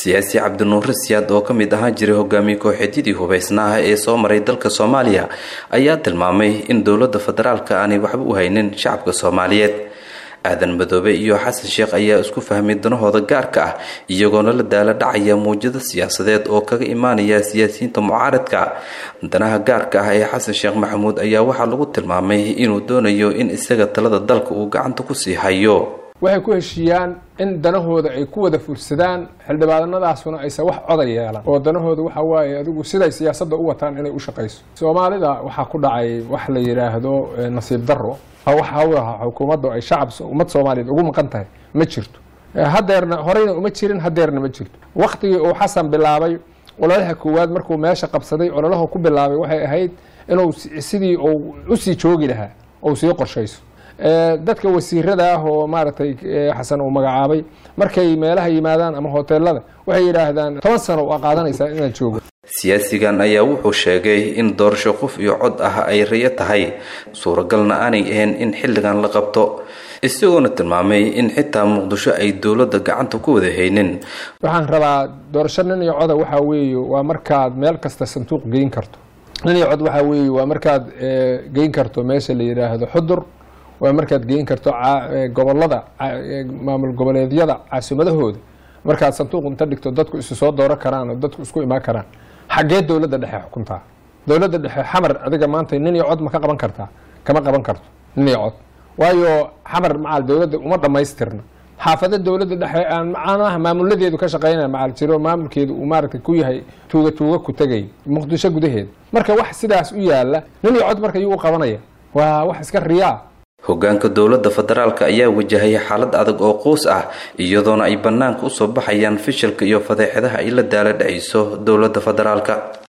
siyaasi cabdinuure siyaad oo ka mid ahaan jiray hogaamiye kooxeedyadii hubaysnaaha ee soo maray dalka soomaaliya ayaa tilmaamay in dowladda federaalka aanay waxba u haynin shacabka soomaaliyeed aadan madoobe iyo xasan sheekh ayaa isku fahmay danahooda gaarka ah iyagoona la daala dhacaya muwjado siyaasadeed oo kaga imaanaya siyaasiyiinta mucaaradka danaha gaarka ah ee xasan sheekh maxamuud ayaa waxaa lagu tilmaamay inuu doonayo in isaga talada dalka uu gacanta kusii hayo waxay ku heshiiyaan in danahooda ay ku wada fulsadaan xildhibaanadaasuna aysan wax coday yeelan oo danahooda waxa waaye adigu siday siyaasadda u wataan inay u shaqayso soomaalida waxaa ku dhacay wax la yidhaahdo nasiib darro wax hawlaha xukuumadda ay shacab ummad soomaaliyeed ugu maqan tahay ma jirto hadeerna horeyna uma jirin hadeerna ma jirto waktigii uu xasan bilaabay ololaha koowaad markuu meesha qabsaday ololaha ku bilaabay waxay ahayd inuu sidii uu usii joogi lahaa ou sii qorshayso dadka wasiirada ah oo maaragtay xasan uu magacaabay markay meelaha yimaadaan ama hoteelada waxay yidhaahdaan toban sano waa qaadanaysaa inaad joogo siyaasigan ayaa wuxuu sheegay in doorasho qof iyo cod ah ay rayo tahay suuragalna aanay ahayn in xilligan la qabto isagoona tilmaamay in xitaa muqdisho ay dowladda gacanta ku wada haynin waxaan rabaa doorasho nin iyo coda waxaa weeye waa markaad meel kasta sanduuq geyn karto nin iyo cod waxaa weeye waa markaad geyn karto meesha la yidhaahdo xudur waa markaad geyn karto gobolada maamul goboleedyada caasimadahooda markaad sanduuq inta dhigto dadku isu soo dooro karaan oo dadku isku imaan karaan xaggee dowladda dhexe xukuntaa dowladda dhexe xamar adiga maanta nin iyo cod ma ka qaban kartaa kama qaban karto nin iyo cod waayo xamar macaal dowladda uma dhammaystirna xaafado dowladda dhexe aan macanaha maamuladeedu ka shaqeynaya macaal jiro maamulkeedu uu maaragtay ku yahay tuuga tuuga ku tegay muqdisho gudaheeda marka wax sidaas u yaala nin iyo cod marka yuu u qabanaya waa wax iska riyaa hogaanka dowladda federaalka ayaa wajahaya xaalad adag oo quus ah iyadoona ay bannaanka usoo baxayaan fishilka iyo fadeexadaha ay la daala dhacayso dowladda federaalka